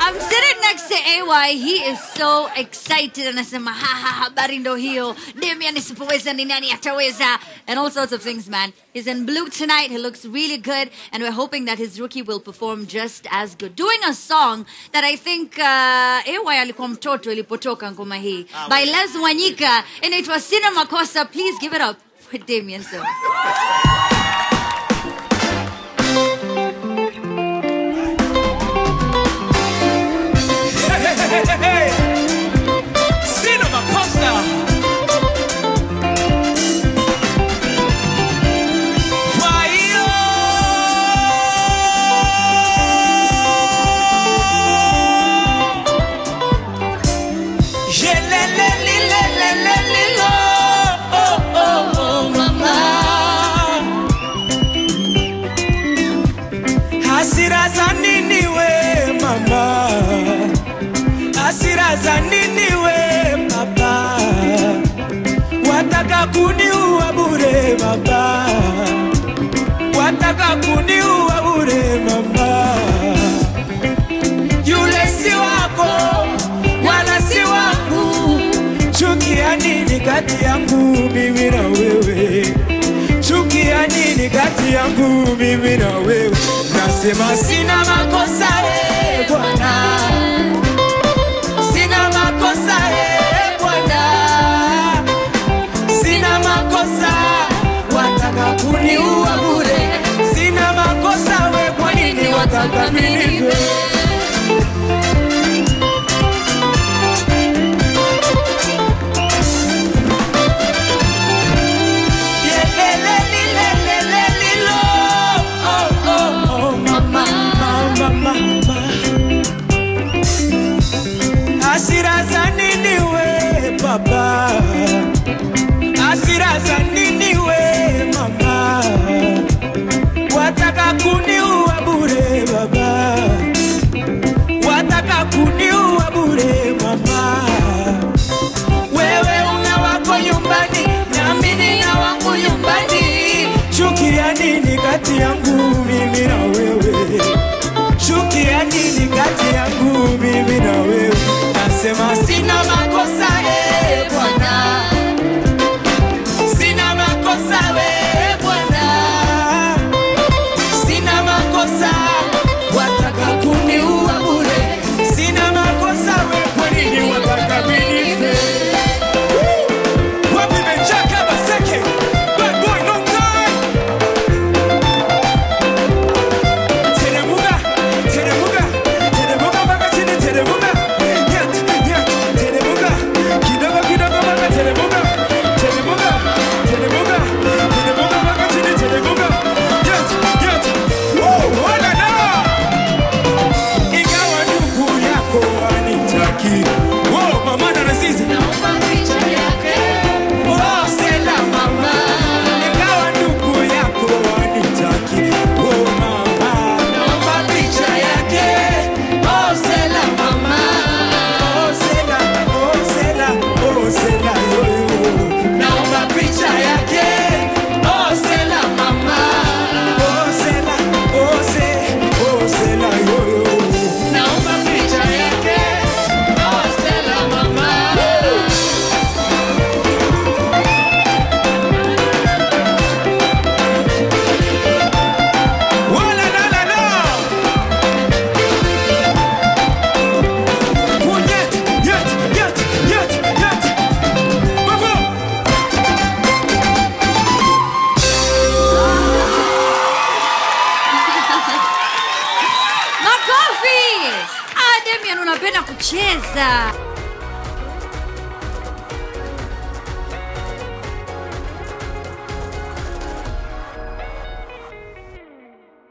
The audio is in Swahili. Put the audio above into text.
I'm sitting next to AY. He is so excited. Anasema ha ha habari ndo hiyo. Damian isipoweza ni nani ataweza? And all sorts of things, man. He's in blue tonight. He looks really good. And we're hoping that his rookie will perform just as good. Doing a song that I think uh, AY alikuwa mtoto ilipotoka ngoma hii. By Les Wanyika. Inaitwa Sina Makosa. Please give it up for Damian Silva. Sina makosa. Kwa hiyo Yelelelilelelelilo. Oh, oh, oh, mama. Hasira za nini we mama? hasira za nini we baba? Wataka kuniua bure baba, wataka kuniua bure mama. Yule si wako wala si wangu, chukia nini kati yangu mimi na wewe? Chukia nini kati yangu mimi na wewe? Nasema sina makosa eh, Bwana sina makosa eh, Bwana, sina makosa, wataka kuniua bure. Sina makosa we, kwa nini wataka minife? Yelelelilelelelilo. Oh, oh, oh, mama, mama, mama. Hasira za nini we baba? Hasira za nini we mama? Wataka kuniua bure baba, wataka kuniua bure mama. Wewe una wako nyumbani, nami nina wangu nyumbani. Chukia nini kati yangu mimi na wewe? chukia nini kati yangu mimi na wewe? Nasema sina makosa eh, Bwana, sina makosa we Bwana, sina makosa, wataka kuniua bure. Sina makosa we, kwa nini wataka minife? Wapi Benchaka Baseke? Bad boy, no time. Teremuka, teremuka, teremuka mpaka chini, teremuka. Nyat, nyat, teremuka. Kidogo, kidogo mpaka teremuka. Teremuka, teremuka, teremuka mpaka chini, teremuka. Nyat, nyat. Woo, ona na. Ingawa ndugu yako wanitaki. Woo, mama na Nazizi. Oh, Stella mama. Ingawa ndugu yako wanitaki. Oh, mama. Naomba picha yake. Oh, Stella mama. Oh, Stella, oh, Stella, oh, Stella, yo, yo. Naomba picha yake. Oh, Stella mama. Oh, Stella, oh, Se- oh, Stella, yo, yo. Naomba picha yake. Oh, Stella mama. Wala la la la. Oh, yet, yet, yet, yet, yet. Bravo. Makofi! Ah, Damian unapenda kucheza.